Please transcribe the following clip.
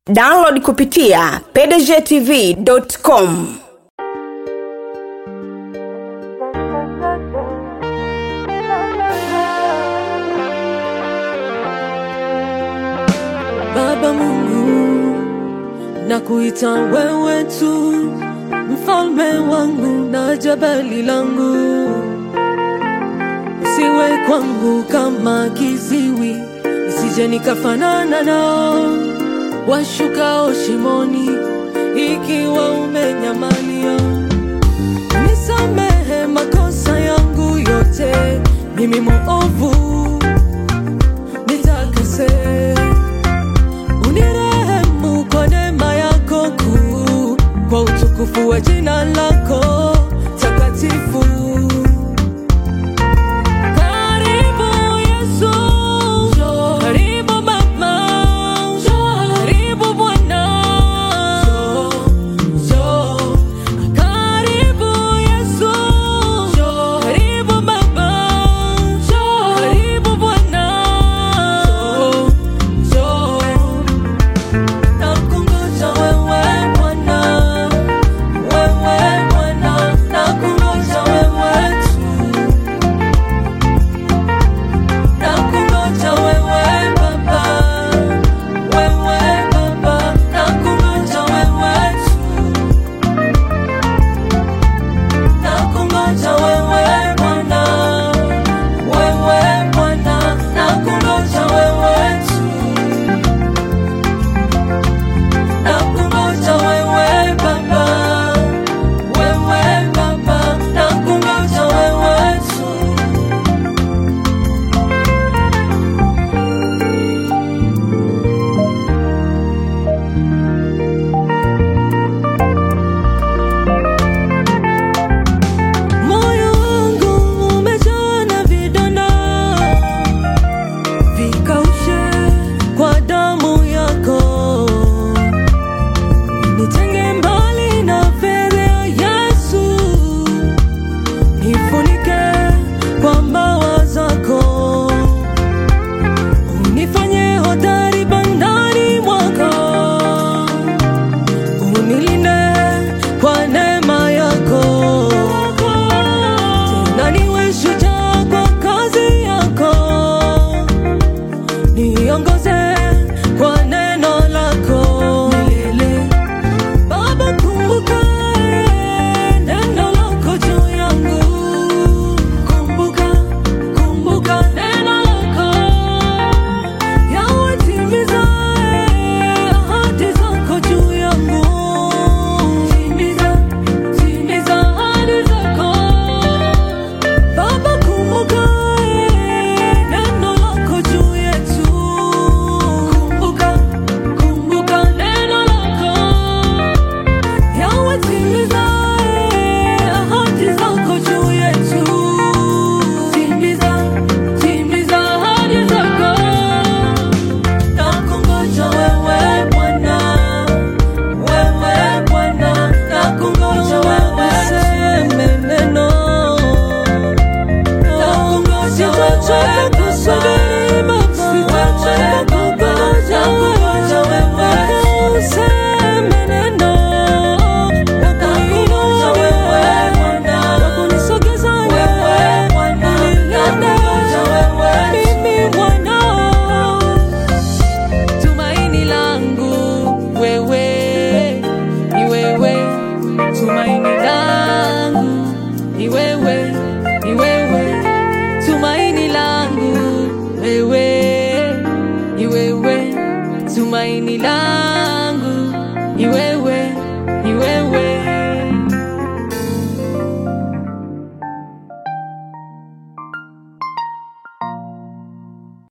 download kupitia pdgtv.com Baba Mungu, nakuita wewe tu, mfalme wangu na jabali langu. Usiwe kwangu kama kiziwi, nisije nikafanana nao washukao shimoni, ikiwa umenyamalia. Nisamehe makosa yangu yote, mimi muovu nitakase unirehemu kwa neema yako kuu, kwa utukufu wa jina lako takatifu. Karibu Yesu, karibu Baba, karibu Bwana, karibu Yesu, karibu Baba, karibu Bwana. Nakungoja wewe Bwana, wewe Bwana, nakungoja wewe tu. Nakungoja wewe Baba, wewe Baba, nakungoja wewe tu. Nakungoja wewe Bwana, wewe Bwana, nakungoja wewe tu. Nakungoja wewe Baba, wewe Baba, nakungoja wewe tu. Moyo wangu umejaa na vidonda, vikaushe kwa damu yako. Nitenge mbali na fedha Yesu, nifunike kwa mbawa zako, unifanye hodari bandani mwako, unilinde kwa neema yako, tena niwe shujaa kwa kazi yako niongoze kwa neno lako milele. Baba, kumbuka neno lako juu yangu, kumbuka, kumbuka neno lako Yawe, timiza ahadi zako juu yangu, timiza, timiza ahadi zako Baba, kumbuka neno lako juu yetu. Kumbuka, kumbuka neno lako. Yawe, timiza ahadi zako juu yetu. Timiza, timiza ahadi zako. Nakungoja wewe Bwana, wewe Bwana, nakungoja wewe. Useme neno Sitachoka kusubiri Baba, sitachoka kungoja wewe. Useme neno, nakungoja wewe Bwana, nakunisogeza wewe Bwana, nilinde mimi mwanao. Tumaini langu wewe, ni wewe, tumaini langu ni wewe, ni wewe, tumaini langu wewe, ni wewe, tumaini langu